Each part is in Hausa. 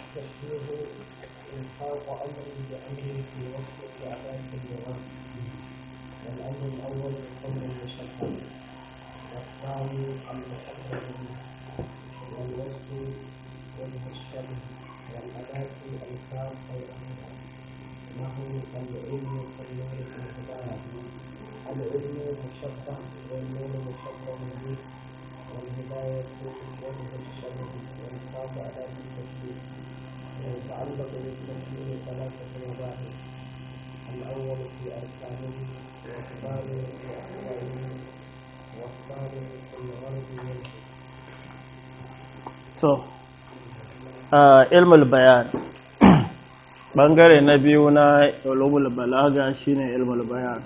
التشبيه إلحاق أمر بأمر في وقت أداة اللغة والأمر الأول أمر مشبه والثاني المشبه والوصف والمشبه والأداة الكاف والأمر نحو العلم كالنور في الهداية العلم مشبه والنور مشبه به والهداية والمشبه والكاف أداة التشبيه ويتعلق بالتشبيه ثلاثة مباحث الأول في أركانه والثاني في أحكامه والثاني في الغرض منه to ilmul bayan bangare na biyu na ulumul balaga shine ilmul bayan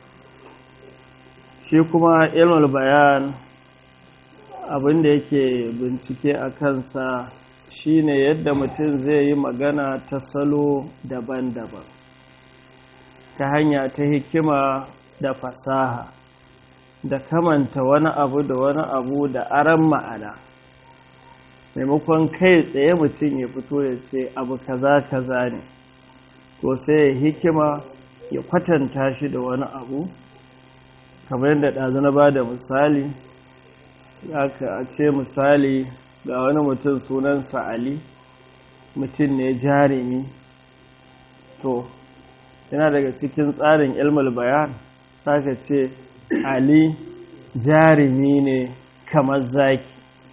shi kuma ilmul bayan abinda yake bincike a kansa shine yadda mutum zai yi magana ta salo daban-daban ta hanya ta hikima da fasaha da kamanta wani abu da wani abu da aran ma'ana maimakon kai tsaye mutum ya fito ya ce abu kaza kaza ne to sai ya hikima ya kwatanta shi da wani abu kamar yadda ɗazu na ba da misali aka a ce misali ga wani mutum sunansa ali mutum ne jarumi to yana daga cikin tsarin ilmul bayan aka ce ali jarumi ne kamar zaki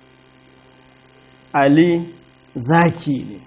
Ali zaki ne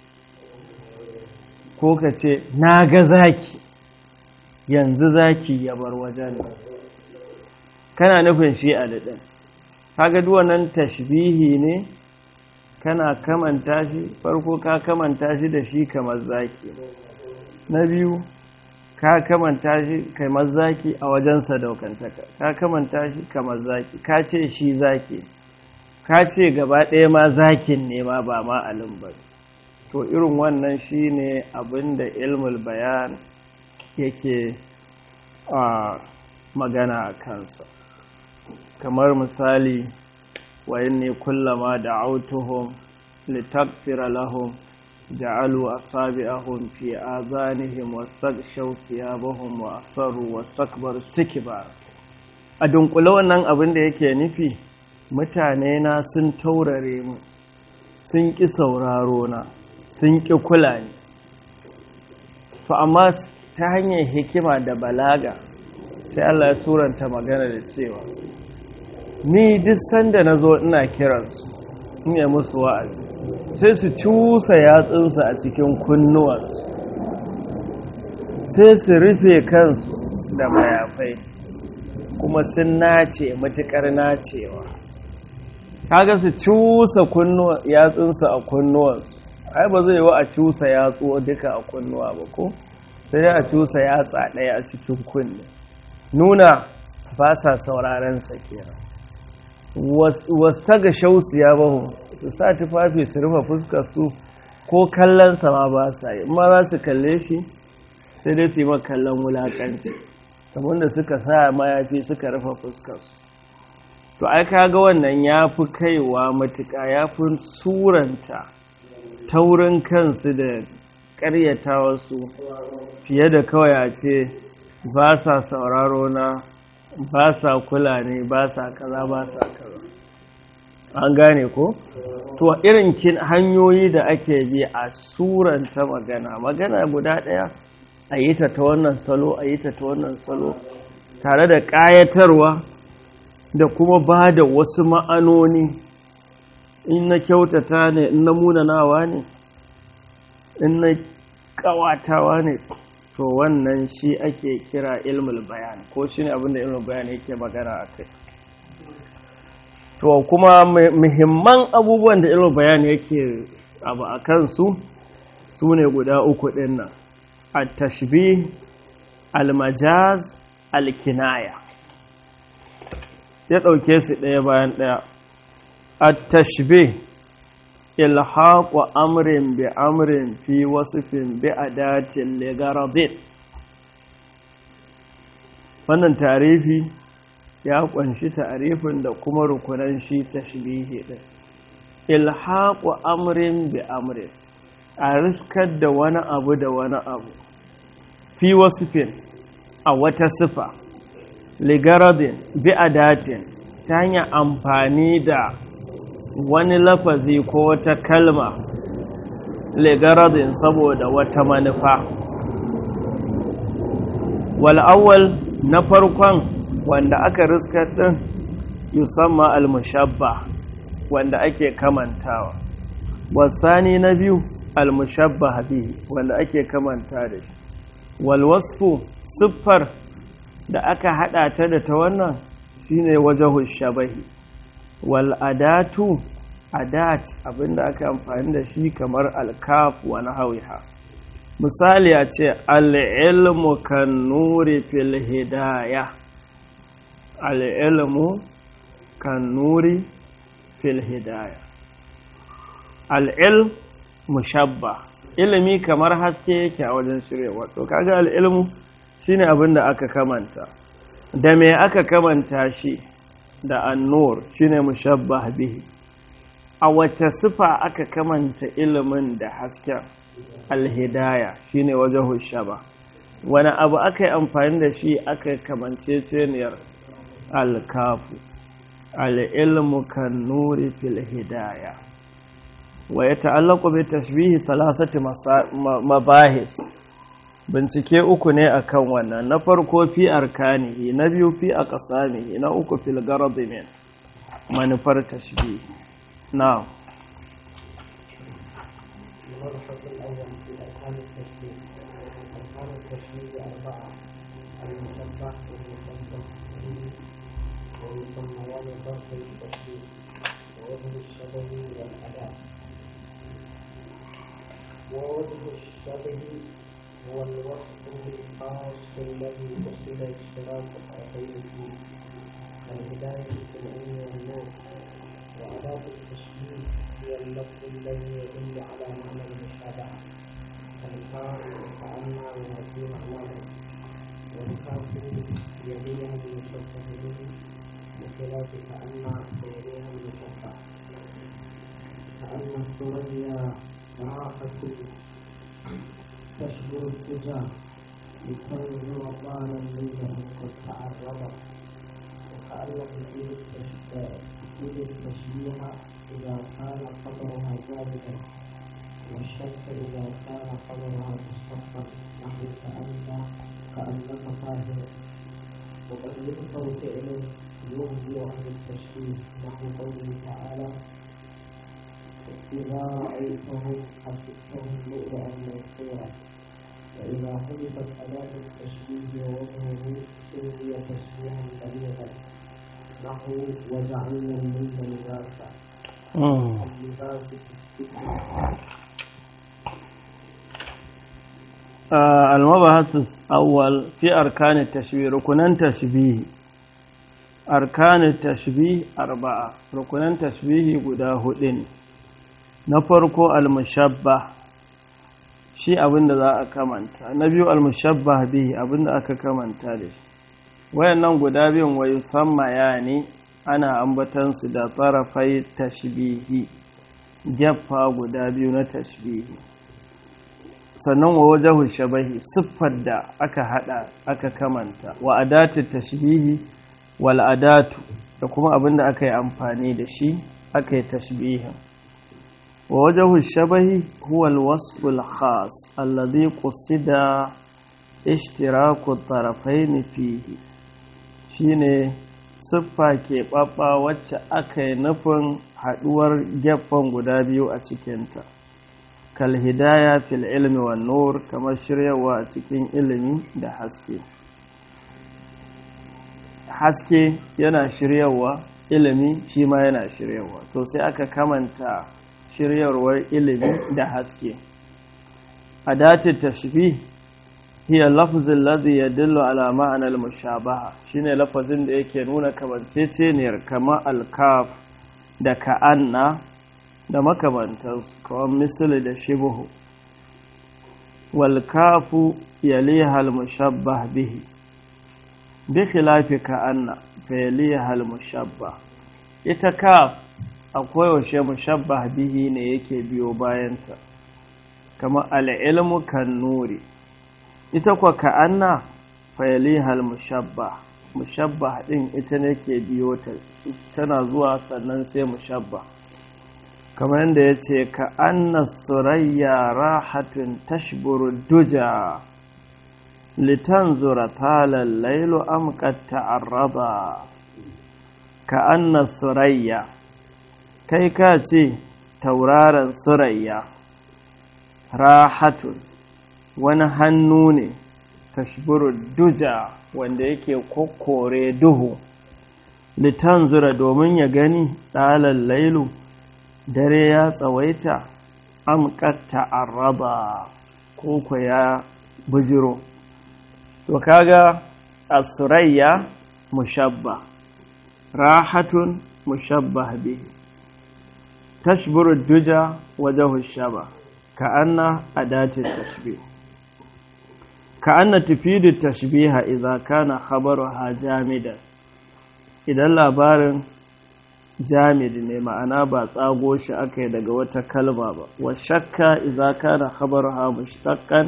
ko ka ce na ga zaki yanzu zaki ya bar wajen kana nufin shi Ali ɗin kaga duwannan tashbihi ne kana kamanta shi farko ka kamanta shi da shi kamar zaki na biyu ka kamanta shi kamar zaki a wajen sadaukantaka ka kamanta shi kamar zaki ka ce shi zaki ka ce gaba ɗaya ma zakin ne ma ba ma alim ba to irin wannan shine abin da ilmul bayan yake a magana a kansa kamar misali wa inni kullama da autuhum litakfira lahum ja'alu asabi'ahum fi azanihim wastaghshaw thiyabahum wa asarru wastakbaru istikbar a dunkule wannan abin da yake nufi mutane na sun taurare mu sun ƙi sauraro na sun ƙi kula ni to amma ta hanyar hikima da balaga sai Allah ya suranta magana da cewa ni duk sanda na zo ina kiransu in yi musu wa'azi sai su cusa yatsunsu a cikin kunnuwansu sai su rufe kansu da mayafai kuma sun nace matuƙar nacewa kaga su cusa yatsunsa a kunnuwansu ai ba zai wa a cusa yatsu duka a kunnuwa ba ko sai dai a cusa yatsa ɗaya a cikin kunne nuna ba sa sauraren sa kenan wasu ta ga shausu ya bahu su sa tufafi su rufe fuskar su ko kallon ma ba sa yi ma za su kalle shi sai dai su yi ma kallon wulakanci da suka sa mayafi suka rufe fuskar su to ai kaga wannan ya fi kaiwa matuƙa ya fi suranta taurin kansu da ƙaryata wasu fiye da kawai a ce ba sa sauraro na ba sa kula ne ba sa kaza ba sa kaza an gane ko to irin kin hanyoyi da ake bi a suranta magana magana guda ɗaya a yi ta ta wannan salo a yi ta ta wannan salo tare da ƙayatarwa da kuma ba da wasu ma'anoni in na kyautata ne in na munanawa ne in na kawatawa ne to wannan shi ake kira ilmul bayan ko shi ne abinda ilmul bayan yake magana a kai to kuma muhimman abubuwan da ilmul bayan yake abu a kansu su ne guda uku ɗin nan al-tashbih al-majaz al-kinaya ya ɗauke su ɗaya bayan ɗaya a tashbe ilhaƙu amrin bi amrin fi wasufin bi adatin ligarabin wannan tarifi ya ƙunshi tarifin da kuma rukunan shi tashbihi ɗin ilhaƙu amrin bi amrin a riskar da wani abu da wani abu fi wasifin a wata sifa ligaradin bi adatin ta hanyar amfani da wani lafazi ko wata kalma ligaradin saboda wata manufa wal'awwal na farkon wanda aka riskar ɗin yusamma al-mushabba wanda ake kamantawa wasani na biyu al-mushabba bihi wanda ake kamanta da shi walwasfu siffar da aka hada ta da ta wannan shine wajahu shabahi wal adatu adat abinda aka amfani da shi kamar alkaf wa nahwiha misali a ce al-ilmu kan nuri fil hidaya al-ilmu kan nuri fil hidaya al-ilm mushabba ilimi kamar haske yake a wajen shirya wato kaga al-ilmu shine abinda aka kamanta da me aka kamanta shi da annur shine mushabbah bihi a wace sifa aka kamanta ilimin da hasken alhidaya shine wajahu shaba wani abu aka yi amfani da shi aka kamance ceniyar alkafu al'ilmu kan nuri fil hidaya wa ya ta'allaku bi tashbihi salasati mabahis bincike uku ne akan wannan na farko fi arkanihi na biyu fi aqsamihi na uku fil garad min manufar tashbih na المبحث الأول في أركان التشبيه أركان التشبيه أربعة المشبه والمشبه به ويسميان ظرف التشبيه ووجه الشبه والأداء ووجه الشبه هو الوصف الخاص الذي قصد اشتراك الطرفين فيه كالهداية في العلم والنور وأداة التشبيه هي اللفظ الذي يدل على معنى المشابهة كالكار وكأن وفي معناه والكافر يليها المشبه به بخلاف كأن يليها المشبه كأن الثريا راحة تشبه التجاه لتنظر طالا ليله قد تعرضت وكأن تفيد التشبيه إذا كان قدرها جامدا والشمس إذا كان قدرها مصطفى نحو كأن كأنك طاهر وقد يذكر فعل يغني عن التشبيه نحو قوله تعالى إذا رأيتهم حسبتهم لؤلؤا منثورا وإذا حذفت أداة التشبيه ووجهه سمي تشبيها بليغا نحو وجعلنا الليل لباسا اللباس في السجن المبحث الأول في أركان التشبيه ركنان تشبيه أركان التشبيه أربعة ركنان تشبيه قدا هدين نفرق المشبه shi abinda za a kamanta na biyu almushabbah bihi abinda aka kamanta da shi wayannan guda biyun wayu samma yani ana ambatan su da tarafai tashbihi jaffa guda biyu na tashbihi sannan wa wajahu shabahi siffar da aka hada aka kamanta wa adatu tashbihi wal adatu da kuma abinda aka yi amfani da shi aka yi tashbihin wa wajahu shabahi huwa alwasf alkhas alladhi qusida ishtiraku tarafain fihi shine siffa ke ɓaɓɓa wacce aka yi nufin haɗuwar gefen guda biyu a cikinta kalhidaya fil ilmi wa nur kamar shiryawa a cikin ilimi da haske haske yana shiryawa ilimi shi ma yana shiryawa to sai aka kamanta shiryarwar ilimi da haske a dace tashbih hiya lafzin ladhi yadullu ala ma'ana al-mushabaha shine lafazin da yake nuna kamanceceniyar kama al-kaf da ka'anna da makamantansu kawai misali da shibuhu wal kafu yaliha al-mushabbah bihi bi khilafi ka'anna fa yaliha al-mushabbah ita kaf akwai washe mushabbah bihi ne yake biyo bayanta kama al'ilmu kan nuri ita kwa ka'anna fayalihal mushabba mushabba ɗin ita ne ke biyo ta tana zuwa sannan sai mushabba kamar yadda ya ce ka'anna surayya rahatun tashburu duja litanzura talal lailu amqat ta'arrada ka'anna surayya kai ka ce tauraron surayya rahatun wani hannu ne tashburu duja wanda yake kokkore duhu litanzura domin ya gani ɗalar lailu dare ya tsawaita amƙatta arraba koko ya bujiro to kaga asurayya mushabba rahatun mushabba bihi tashburu duja wajahu shaba ka'anna adatin tashbih ka'anna tufidu tashbiha idza kana khabaruha jamidan idan labarin jamid ne ma'ana ba tsago shi aka yi daga wata kalma ba wa shakka idza kana khabaruha mushtaqqan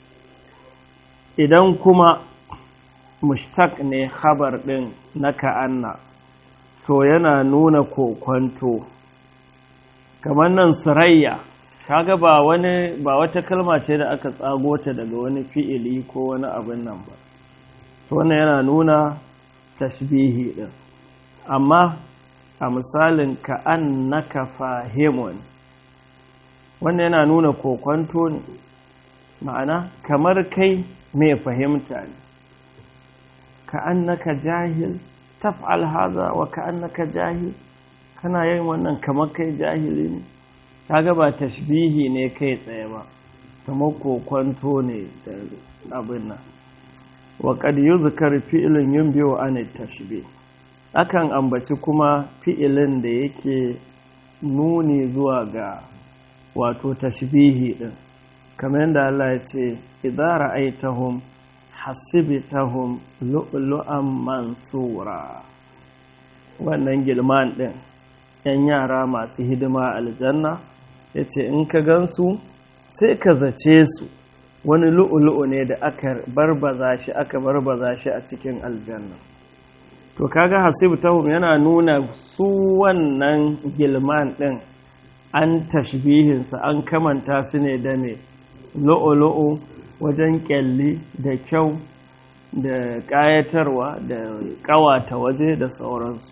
idan kuma mushtaq ne khabar din na ka'anna to yana nuna kokwanto kamar nan surayya kaga ba wani ba wata kalma ce da aka tsago ta daga wani fi'ili ko wani abin nan ba to wannan yana nuna tashbihi din amma a misalin ka annaka fahimun wannan yana nuna kokwanto ne ma'ana kamar kai mai fahimta ne ka annaka jahil taf'al haza wa ka annaka jahil kana yin wannan kamar kai jahili ne kaga ba tashbihi ne kai tsaye ba kamar kokwanto ne da abin nan wa qad yuzkar fi'lun yunbi'u an tashbih akan ambaci kuma fi'ilin da yake nuni zuwa ga wato tashbihi din kamar yadda Allah ya ce idza ra'aytahum hasibtahum lu'lu'an mansura wannan gilman din yan yara masu hidima aljanna ya ce in ka gansu sai ka zace su wani lu'ulu'u ne da aka barbaza shi aka barbaza shi a cikin aljanna to kaga hasibu tahum yana nuna su wannan gilman din an tashbihinsa an kamanta su ne da me lu'ulu'u wajen kyalli da kyau da ƙayatarwa da ƙawata waje da sauransu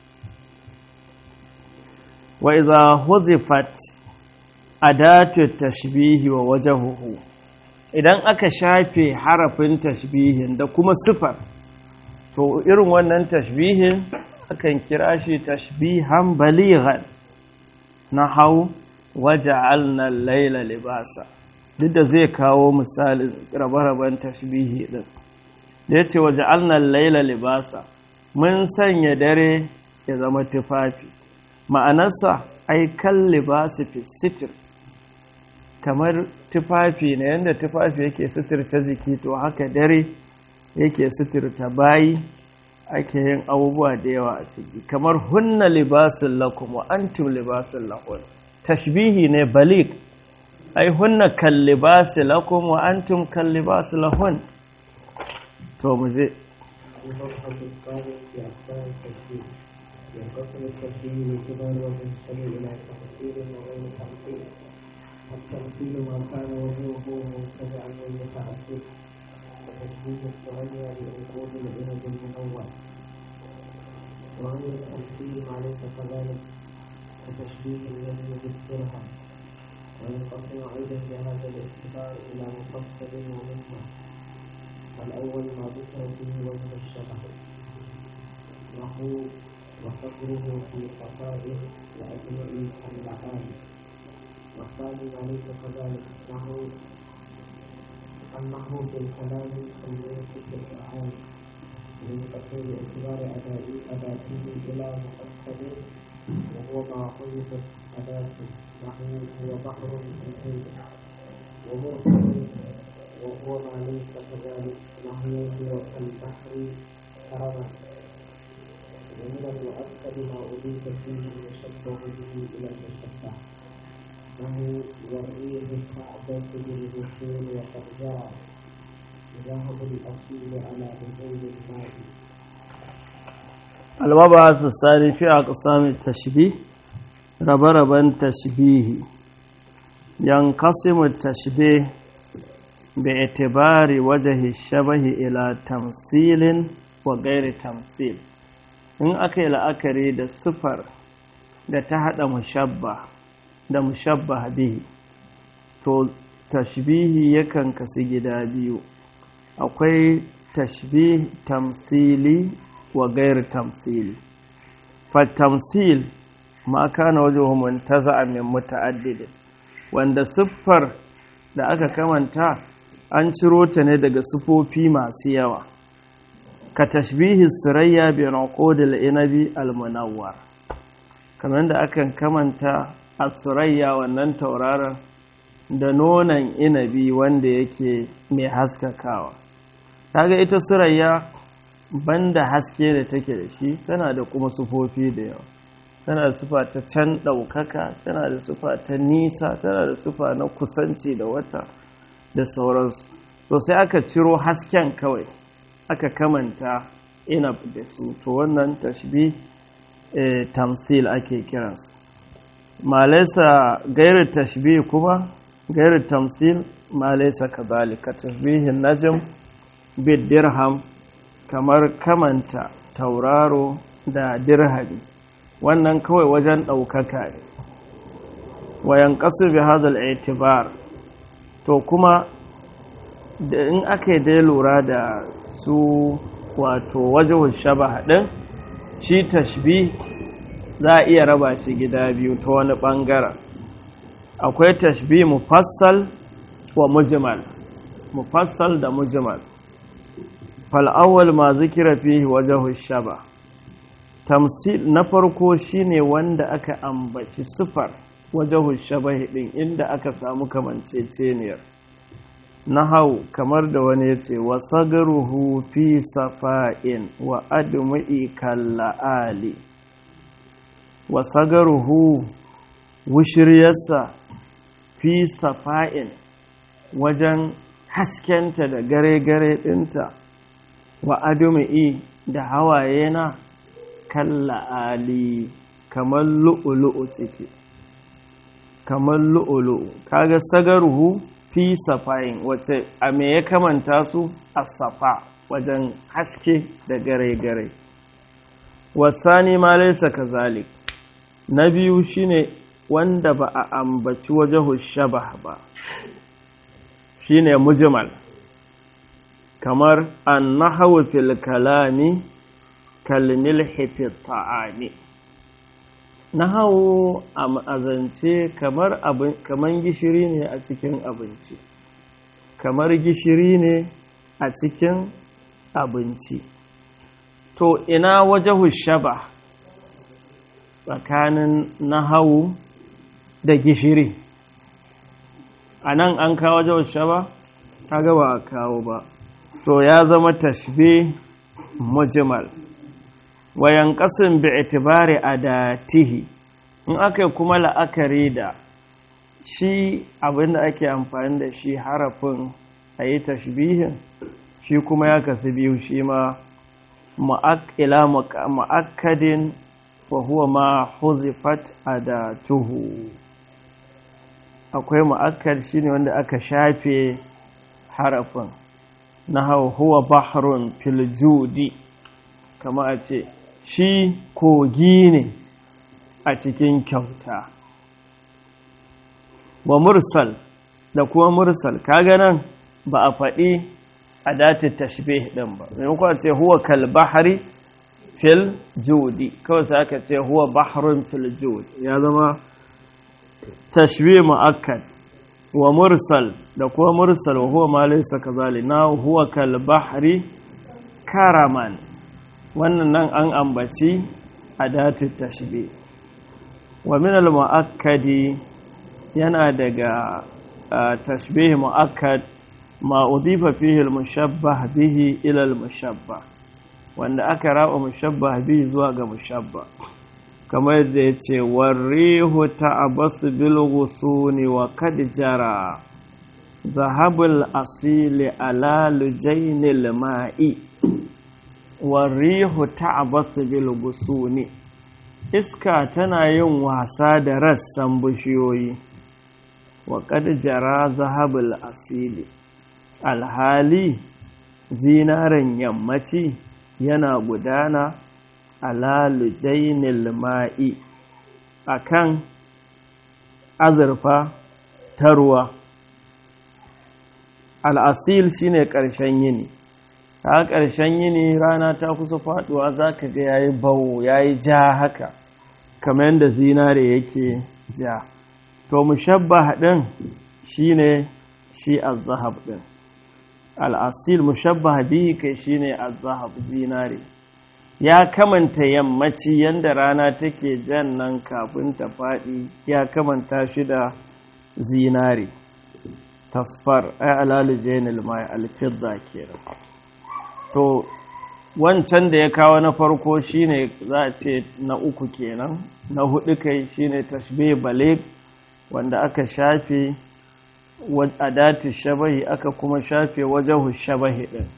wa iza huzifat adatu tashbihi wa wajahuhu idan aka shafe harafin tashbihin da kuma sifar to irin wannan tashbihin akan kira shi tashbihan balighan na hau waja'alna laila libasa duk da zai kawo misalin rabe-raben tashbihi din da yace waja'alna laila libasa mun sanya dare ya zama tufafi ma'anarsa ai kan libasi fi sitir kamar tufafi na yadda tufafi yake suturta jiki to haka dare yake suturta bayi ake yin abubuwa da yawa a ciki kamar hunna libasun lakum wa antum libasun lahun tashbihi ne balik ai hunna kan libasi lakum wa antum kan libasu lahun to mu je ينقسم التشبيه بالكبر والمنسب إلى تفصيل وغير تفصيل التمثيل ما كان وجهه مبتدعا والمتعسف وتشبيه الثريا بعقود العنب المنور وغير التمثيل ما ليس كذلك كتشبيه الذي بالدرهم وينقسم أيضا بهذا الاعتبار إلى مفصل ومجمع الأول ما ذكر فيه وجه الشبه وهو وفقره في صفائه وأجمع اللعان والثاني ما ليس كذلك نحو أنه بالكلام الملك في القرآن ينقسم باعتبار أدائه أداته إلى مؤكد وهو ما حذفت أداته نحو هو بحر الحين ومرسل وهو ما ليس كذلك نحو هو كالبحر كرما ومن المؤكد ما أضيف فيه المشبه به إلى المشبه له والريح الكعبة بالبشور وقد جرى ذهب الأصيل على بطول الماء المبحث الثاني في أقسام التشبيه ربربا تشبيه ينقسم التشبيه باعتبار وجه الشبه إلى تمثيل وغير تمثيل in aka yi la'akari da sufar da ta haɗa mushabba da mushabba bihi to tashbihi yakan kasu gida biyu akwai tashbih tamsili wa gair tamsili fattamsil ma kana wajen muntaza min muta'addidin wanda siffar da aka kamanta an ciro ta ne daga sufofi masu yawa ka tashbihi sirayya bi naqudil inabi almunawwar kamar da akan kamanta a surayya wannan tauraron da nonon inabi wanda yake mai haskakawa kaga ita surayya banda haske da take da shi tana da kuma sufofi da yawa tana da sufa ta can ɗaukaka tana da sufa ta nisa tana da sufa na kusanci da wata da sauransu to sai aka ciro hasken kawai aka kamanta inab da su to wannan tashbi tamsil ake kiransu malaisa gairu tashbi kuma gairu tamsil malaisa kazalika tashbihin najm bid dirham kamar kamanta tauraro da dirhami wannan kawai wajen ɗaukaka ne wayan ƙasu bi hadal itibar to kuma da in aka yi dai lura da su wato wajen shaba ɗin shi tashbi za a iya raba shi gida biyu ta wani ɓangaren akwai tashbi mufassal wa mujmal mufassal da mujmal fal'awwal ma zikira fihi wajen shaba tamsil na farko shine wanda aka ambaci sifar wajen shabahi din inda aka samu kamanceceniyar na hau kamar da wani ya ce wa sagaruhu fi safa'in wa admu'i kalla'ali wa sagaruhu wushiryarsa fi safa'in wajen haskenta da gare-gare ɗinta wa admu'i da hawaye na kalla ali kamar lu'ulu'u suke kamar lu'ulu'u kaga sagaruhu fi safayin wace a me ya kamanta su a safa wajen haske da gare-gare wasani ma laisa kazalik na biyu shine wanda ba a ambaci wajen shabah ba shine mujmal kamar an nahawu fil kalami kalmilhi fi ta'ami nahawu a azance kamar kamar gishiri ne a cikin abinci kamar gishiri ne a cikin abinci to ina wajahu shaba tsakanin nahawu da gishiri a nan an kawo wajahu shaba ta gaba a kawo ba to ya zama tashbih mujmal wayan kasin bi itibari adatihi in aka kuma la'akari da shi abinda ake amfani da shi harafin a yi tashbihin shi kuma ya kasu biyu shi ma ila ma'akkadin wa huwa ma huzifat adatuhu akwai ma'akkad shine wanda aka shafe harafin na huwa bahrun fil judi kama a ce shi kogi ne a cikin kyauta wa mursal da kuma mursal kaga nan ba a faɗi a datin tashbih ɗin ba maimakon ce huwa kal bahari fil judi kawai sai aka ce huwa bahrun fil judi ya zama tashbih mu'akkad wa mursal da kuma mursal wa huwa ma laysa kazali na huwa kal bahri karaman wannan nan an ambaci adatu tashbih wa min al muakkadi yana daga tashbih muakkad ma udifa fihi al mushabbah bihi ila al mushabbah wanda aka raba mushabbah bihi zuwa ga mushabbah kamar da ya ce warrihu ta'abasu bil ghusuni wa kad jara zahabul asili ala lujainil ma'i warrihu ta'abasu bil ghusuni iska tana yin wasa da rassan bishiyoyi wa kad jara zahabul asili alhali zinaren yammaci yana gudana ala lujainil ma'i akan azurfa ta ruwa al'asil shine ƙarshen yini ta ƙarshen yini rana ta kusa faɗuwa za ka ga yayi bawo yayi ja haka kamar yadda zinare yake ja to mushabba ɗin shine shi az-zahab ɗin al'asil mushabba bihi kai shine az-zahab zinare ya kamanta yammaci yadda rana take jan nan kafin ta faɗi ya kamanta shi da zinare tasfar ai alalijainil mai alfidda kenan to wancan da ya kawo na farko shine za a ce na uku kenan na hudu kai shine tashbih balig wanda aka shafe adati shabahi aka kuma shafe wajahu shabahi din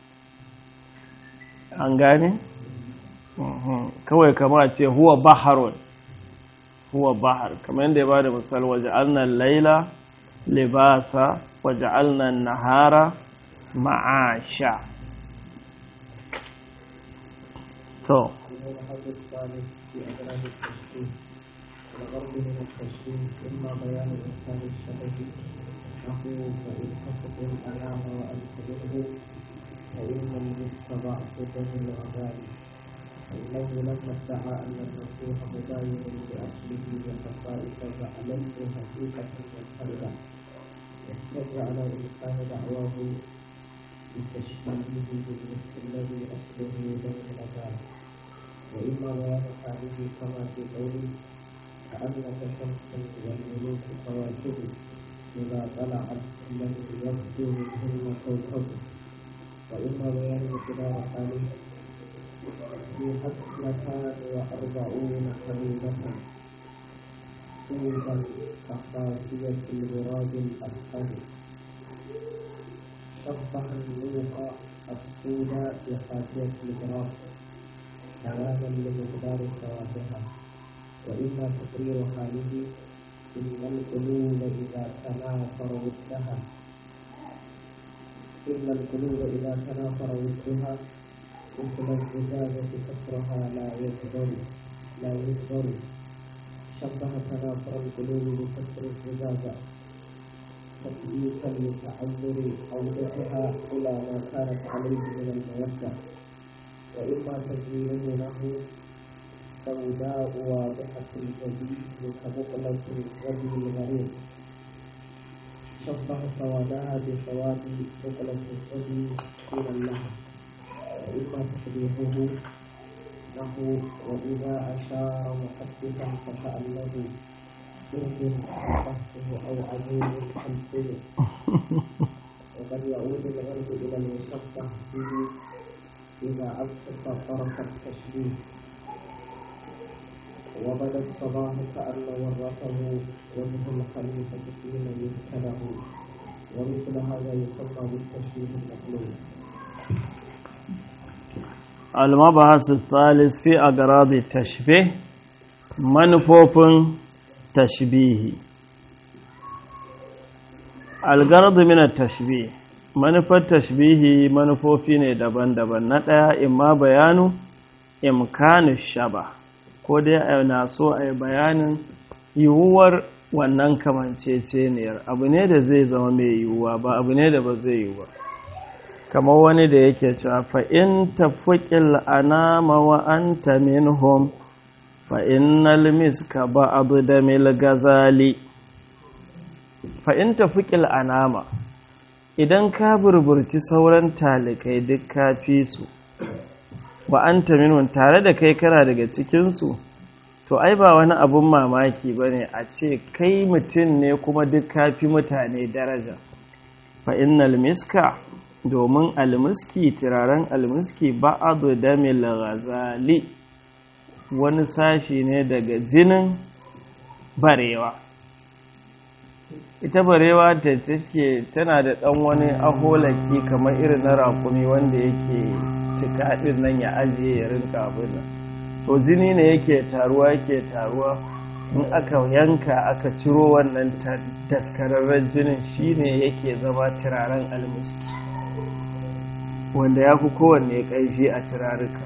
an gane kawai kama ce huwa baharun huwa bahar kamar yadda ya bada misal waje alnan laila libasa waje alnan nahara ma'asha to الحد الثالث في أدراج التشبيه الغرض من التشبيه إما بيان إنسان الشبه نحو فإن حفظ الأنام وأنتبهه فإن المسك ضعف دم الغزال فإنه لما ادعى أن المسيح مباين لأصله وخصائص فعلمت حقيقة منفردة يحتج على إنسان دعواه بتشبيهه بالمسك الذي أصله دم الغزال وإما بيان حاله كما في قوله كأنك شمس والملوك كواكب إذا طلعت لم يبدو منهن كوكب وإما بيان مقدار حاله في حسنتان وأربعون حبيبة طوبا كخافية الغراب الأسفل شبه النوق السوداء بخافية الغراب تماما لمقدار ثوابها وإما تقرير حاله إن القلوب إذا تنافر ودها إن القلوب إذا تنافر ودها مثل الزجاجة كسرها لا يكبر لا يكبر شبه تنافر القلوب بكسر الزجاجة تثبيتا لتعذر عودتها إلى ما كانت عليه من المودة وإما تزيينه له سوداء واضحة الجبين كبقلة الرجل الغريب شبه سوادها بسواد بقلة الرجل حين اللحم وإما تشبيهه له وإذا أشار محدثا فكأنه برد قصه أو عجوز خلفه وقد يعود الغرب إلى المشبه به إذا أبسط طرف التشبيه وبدا الصباح كأن ورثه وجه الخليفة حين يبتله ومثل هذا يسمى بالتشبيه المقلوب المبحث الثالث في أغراض التشبيه منفوف تشبيه الغرض من التشبيه manufar tashbihi manufofi ne daban-daban na ɗaya imma bayanu imkanu shaba ko dai na so a yi bayanin yiwuwar wannan kamanceceniyar abu ne da zai zama mai yiwuwa ba abu ne da ba zai yiwu ba kamar wani da yake cewa fa'in tafuƙil anama wa anta minhum fa'innal miska ba abu da mil gazali fa'in tafuƙil anama idan ka burburci sauran talikai duk ka fi su wa an minhum tare da kai kana daga cikinsu to ai ba wani abun mamaki ba ne a ce kai mutum ne kuma duk ka fi mutane daraja fa'innal miska domin almuski turaren almuski ba'adu damil ghazali wani sashi ne daga jinin barewa ita barewa ta take tana da ɗan wani aholaki kamar irin na rakumi wanda yake cika ɗin nan ya ajiye ya rinka abin nan to jini ne yake taruwa yake taruwa in aka yanka aka ciro wannan daskararren jinin shine yake zama turaren almiski wanda ya fi kowanne ƙaishi a turaruka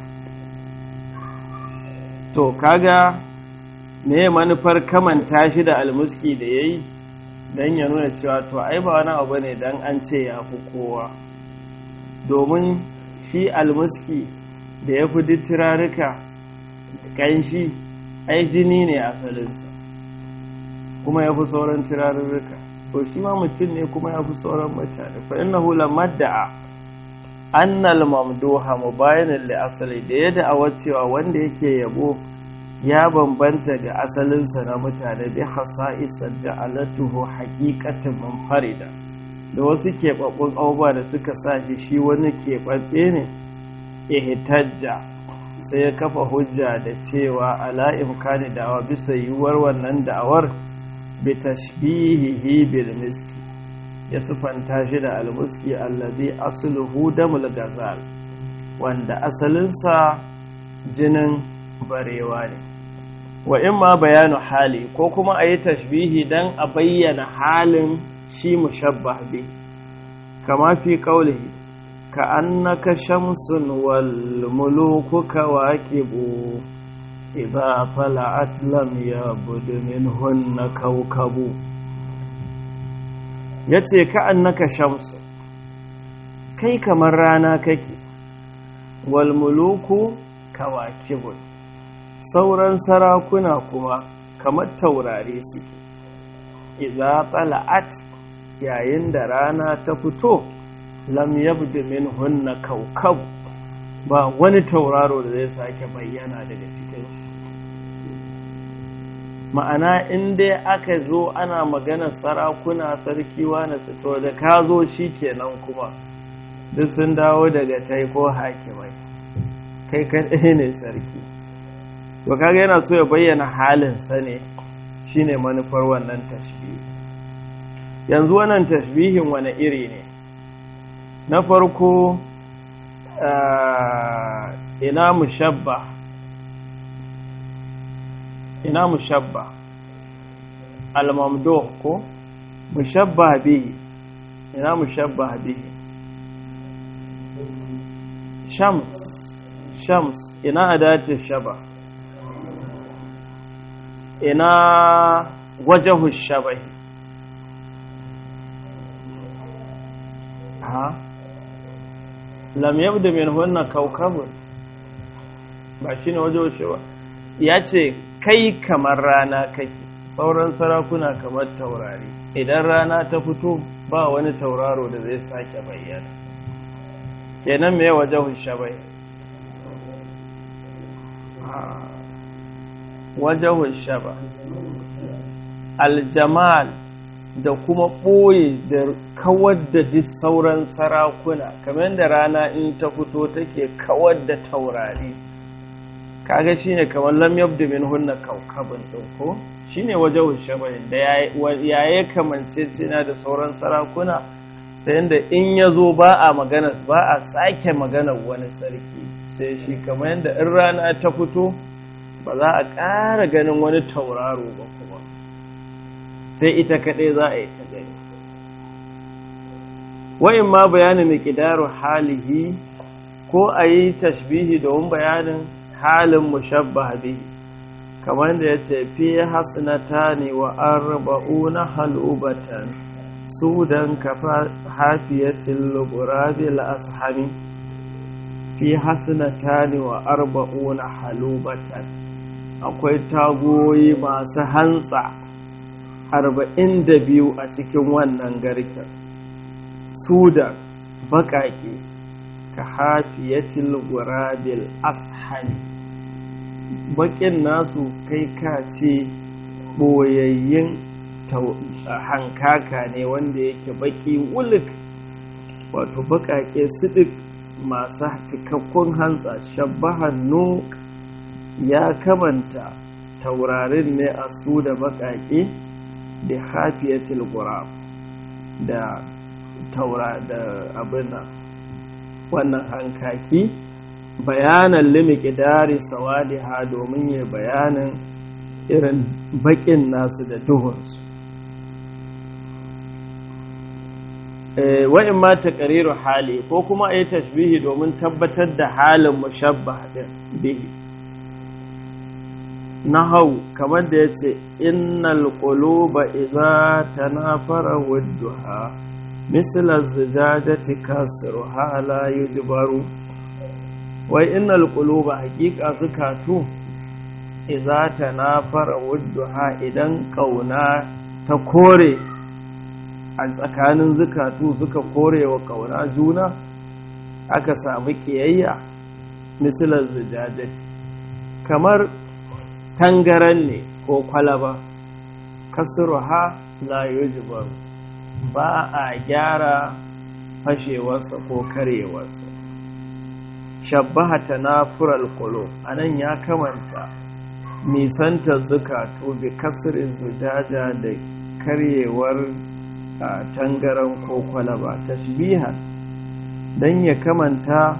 to kaga me manufar kamanta shi da almuski da ya yi don ya nuna cewa to ai ba wani abu ne don an ce ya fi kowa domin shi almuski da ya fi duk turaruka ƙanshi ai jini ne asalinsa kuma ya fi sauran turarurruka to shi ma mutum ne kuma ya fi sauran mutane fa innahu lamadda'a annal mamduha mubayanin li asali da ya da'awa cewa wanda yake yabo ya bambanta ga asalinsa na mutane bi khasa'isar da alatuhu haqiqatan munfarida da wasu keɓaɓɓun abubuwa da suka sa shi shi wani keɓaɓɓe ne ihtajja sai ya kafa hujja da cewa ala imkani da'awa bisa yiwuwar wannan da'awar bi tashbihihi bil miski ya sufanta shi da almuski allazi asluhu damul gazal wanda asalinsa jinin barewa ne wa in ma bayanu hali ko kuma a yi tashbihi don a bayyana halin shi mushabbah bi kama fi kaulihi ka annaka shamsun wal muluku kawaqibu idza tala'at lam yabud minhunna kawkabu ya ce ka'an naka shamsu kai kamar rana kake walmuluku kawakibun sauran sarakuna kuma kamar taurari suke iza tsala'at yayin da rana ta fito lam yabdu min hunna kaukab ba wani tauraro da zai sake bayyana daga cikinsu ma'ana in dai aka zo ana maganar sarakuna sarki wani to da ka zo shi kenan kuma duk sun dawo daga tai ko hakimai kai kaɗai ne sarki to kaga yana so ya bayyana halinsa ne shine manufar wannan tashbihi yanzu wannan tashbihin wani iri ne na farko ina mushabba ina mushabba al-mamduh ko mushabba bihi ina mushabba bihi shams shams ina adati shaba ina wajahu shabahi ha lam yabda min hunna kawkabun ba shine wajahu shaba ya ce kai kamar rana kake sauran sarakuna kamar taurari idan rana ta fito ba wani tauraro da zai sake bayyana kenan me waje shabai waje shaba aljamal da kuma ɓoye da kawar da duk sauran sarakuna kamar da rana in ta fito take kawar da taurari kaga shine kamar lam yabdu min hunna kaukabun din ko shine wajen shabahin da yaye kamance cina da sauran sarakuna ta yadda in ya zo ba a magana ba a sake magana wani sarki sai shi kamar yadda in rana ta fito ba za a ƙara ganin wani tauraro ba kuma sai ita kaɗai za a yi ta gani wa'in ma bayanin miƙidaru halihi ko a yi tashbihi domin bayanin halin mushabbah bihi kamar da ya ce fi hasnata ne wa arba'una halubatan sudan kafa hafiyatin lugurabil ashami fi hasnata ne wa arba'una halubatan akwai tagoyi masu hantsa arba'in da biyu a cikin wannan garken sudan baƙaƙe ka hafiyatil gurabil ashami bakin nasu kai ka ce ɓoyayyen hankaka ne wanda yake baki wulik wato baƙaƙe sidik masu cikakkun hantsa shabbahan nuk ya kamanta taurarin ne a su da baƙaƙe da hafiyatul gurab da taura da abin wannan hankaki bayanan limiki dari sawadiha domin ya bayanin irin baƙin nasu da duhunsu wa'in ma ta ƙariru hali ko kuma a yi tashbihi domin tabbatar da halin mushabba ɗin bihi na hau kamar da ya ce innal quluba idza tanafara wadduha misla zujajati kasruha la yujbaru wai innal quluba haqiqa zukatu idza tanafara wadduha idan kauna ta kore a tsakanin zukatu suka kore wa kauna juna aka samu kiyayya misla zujajati kamar tangaran ne ko kwalaba kasruha la yujbaru ba a gyara fashewarsa ko karewarsa shabbaha tanafural qulub anan ya kamanta nisantar zukatu bi kasrin zujaja da karyewar tangaran ko kwalaba tashbihan dan ya kamanta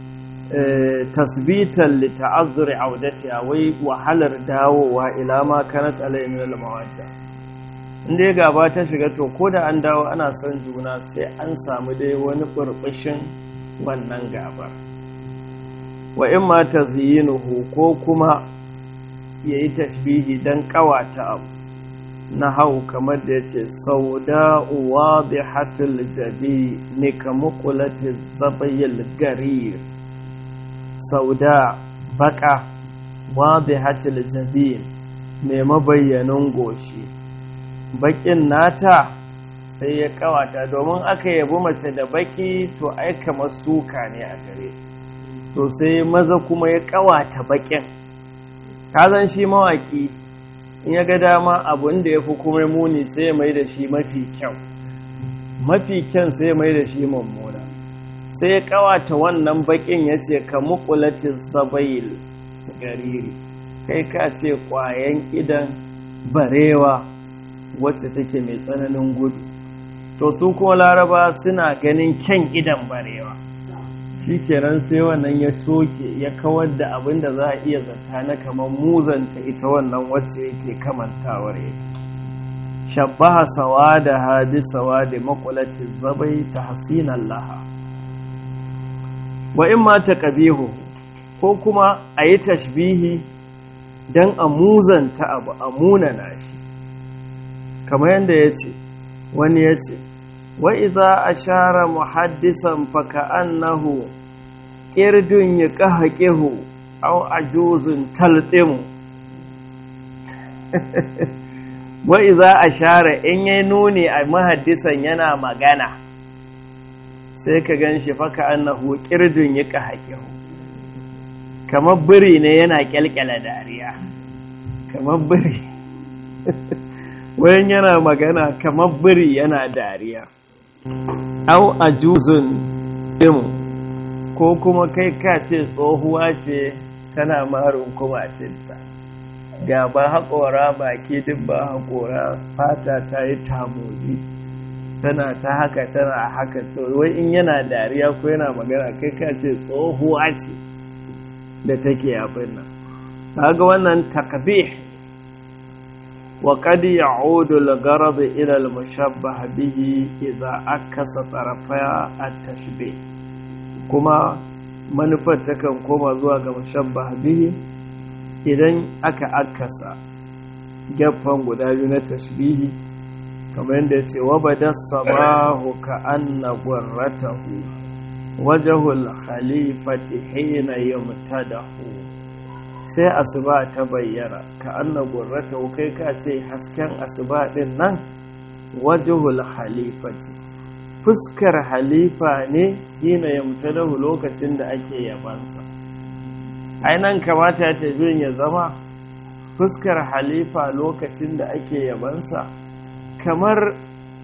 tasbitan li ta'azzuri audatiha wai wahalar dawowa ila ma kanat alai min al-mawadda inda ya gaba ta shiga to ko da an dawo ana son juna sai an samu dai wani burbushin wannan gabar wa in ma tazyinuhu ko kuma yayi tashbihi dan kawata abu na hau kamar da yace sauda wadihatul jabi ne kamuqulati zabayil garir sauda baka wadihatul jabin mai mabayyanin goshi bakin nata sai ya kawata domin aka yabi mace da baki to ai kamar suka ne a gare to sai maza kuma ya kawata bakin kazan shi mawaki in ya ga dama abin da ya fi kuma muni sai ya mai da shi mafi kyau mafi kyan sai ya mai da shi mummuna sai ya kawata wannan bakin ya ce ka mukulatin sabayil gariri kai ka ce kwayan idan barewa wacce take mai tsananin gudu to su kuma laraba suna ganin kyan idan barewa shi kenan sai wannan ya soke ya kawar da abin da za a iya zata na kamar muzanta ita wannan wacce yake kamantawar yake shabbaha sawa da hadi sawa da makulatin zabai ta hasinan laha wa in ma ta ƙabihu ko kuma a yi tashbihi don a muzanta abu a munana shi kamar yadda ya ce wani ya ce wa iza a share muhaddisan faka annahu ƙirdun ya ƙaha ƙihu au a juzun taltsimu wa iza a share in yi nuni a mahaddisan yana magana sai ka gan shi faka annahu ƙirdun ya ƙaha ƙihu kamar biri ne yana ƙyalƙyala dariya kamar biri wayan yana magana kamar biri yana dariya au a juzun ɗin ko kuma kai ka ce tsohuwa ce tana marin kumacinta gaba haƙora baki duk ba haƙora fata ta yi tamozi tana ta haka tana haka wai in yana dariya ko yana magana kai ka ce tsohuwa ce da take abin nan ga wannan takbih وقد يعود الغرض إلى المشبه به إذا أكس طرفي التشبيه كما manufar takan koma zuwa ga mushabbah bihi idan aka akasa gefen guda biyu na tashbihi kamar yadda ya ce wa bada sabahu ka anna gwarratahu wajahul khalifati hina yumtadahu sai asuba ta bayyana ka anna gurrata kai ka ce hasken asuba din nan wajhul khalifati fuskar halifa ne hina yamtadahu lokacin da ake yabansa nan kamata ya tafi ya zama fuskar halifa lokacin da ake yabansa kamar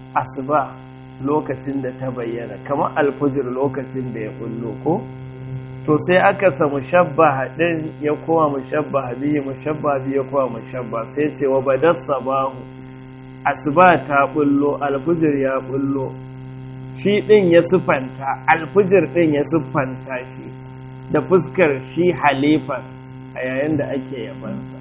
asuba lokacin da ta bayyana kamar alfujir lokacin da ya bullo ko to sai aka sa mushabbaha din ya koma mushabbaha bihi mushabbaha bihi ya koma mushabba sai ce wa badar sabahu asuba ta bullo alfujir ya bullo shi din ya sufanta alfujir din ya sufanta shi da fuskar shi halifar a yayin da ake yabansa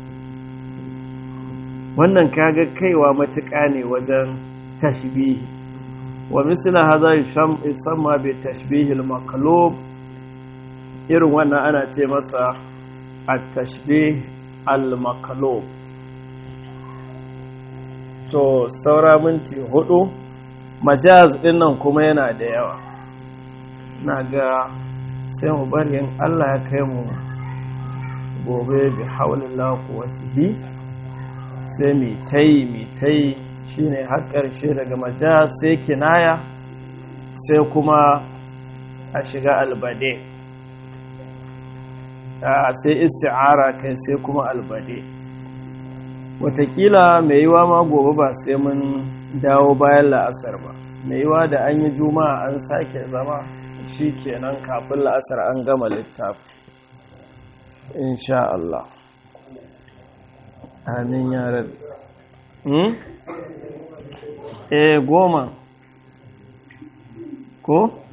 wannan kaga kaiwa matuƙa ne wajen tashbihi wa misla hadha yusamma bi tashbihi al-maqlub irin wannan ana ce masa at-tashbih al-maqlub to saura minti hudu majaz dinnan kuma yana da yawa na ga sai mu bari in Allah ya kai mu gobe bi haulillah quwwatihi sai mi tai mi tai shine har ƙarshe daga majaz sai kinaya sai kuma a shiga albade sai isti'ara kai sai kuma albade watakila mai yiwa ma gobe ba sai mun dawo bayan la'asar ba mai yiwa da an yi juma'a an sake zama shi kenan kafin la'asar an gama littafi insha Allah amin ya rabi eh goma ko